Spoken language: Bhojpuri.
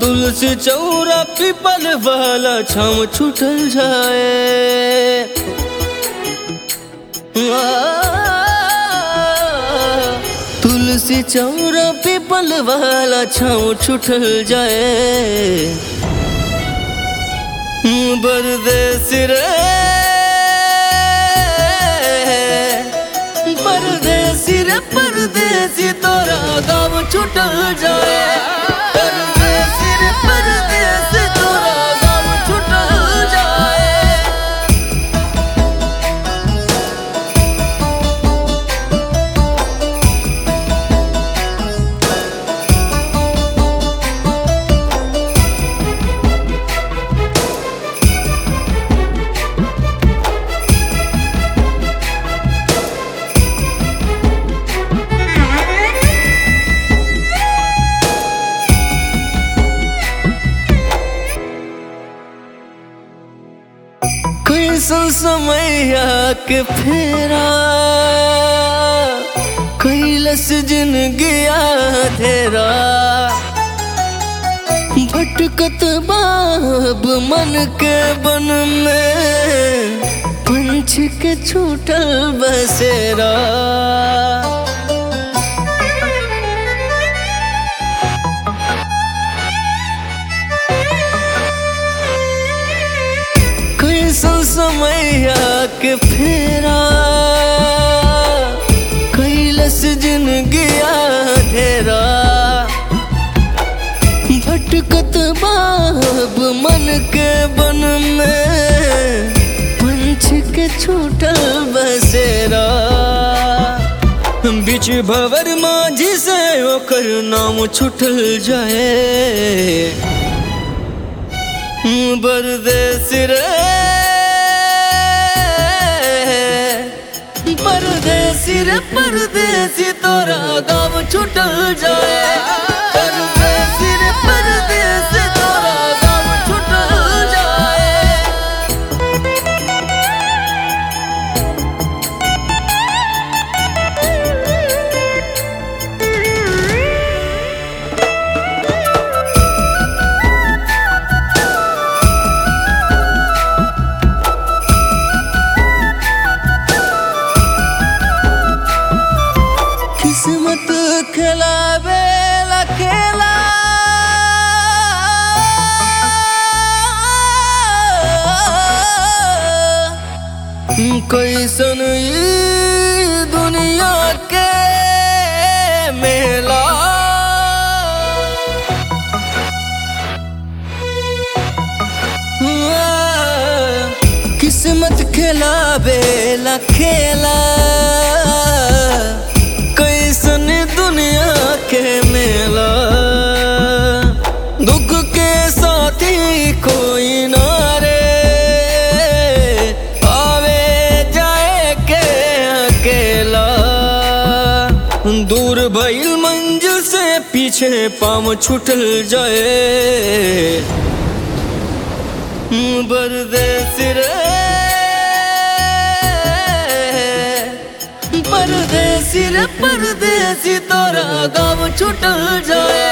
तुलसी चौरा पीपल वाला छाम छूटल जाए आ, तुलसी चौरा पीपल वाला छाम छूटल जाए परदेस रे परदेसी रे परदेसी तोरा गाँव छूटल जाए परदेसी रे परदेसी तोरा गाँव छूटल जाए कैसन समैया के फेरा कैलस जिंदगी धेरा भटकत बाब मन के बन में पंछ के छूटल बसेरा कैसन समैया के फेरा कैलस जिंदगी धेरा भटकत बाब मन के बन में पंछ के छूटल बसेरा बीच भवर माझी से ओकर नाम छूटल जाए परदेस रे परदेसी रे परदेसी तोरा गाँव छूटल जाए परदेसी रे परदेसी तोरा गाँव छूटल जाए किस्मत खिलावे ला खेला कैसन ई दुनिया के मेला किस्मत खिलावे ला खेला कैसन दुनिया के मेला दुख के साथी कोई ना रे आवे जाए के अकेला दूर भइल मंजिल से पीछे पाम छूटल जाए परदेस रे परदेसी रे परदेसी तोरा गाँव छूटल जाए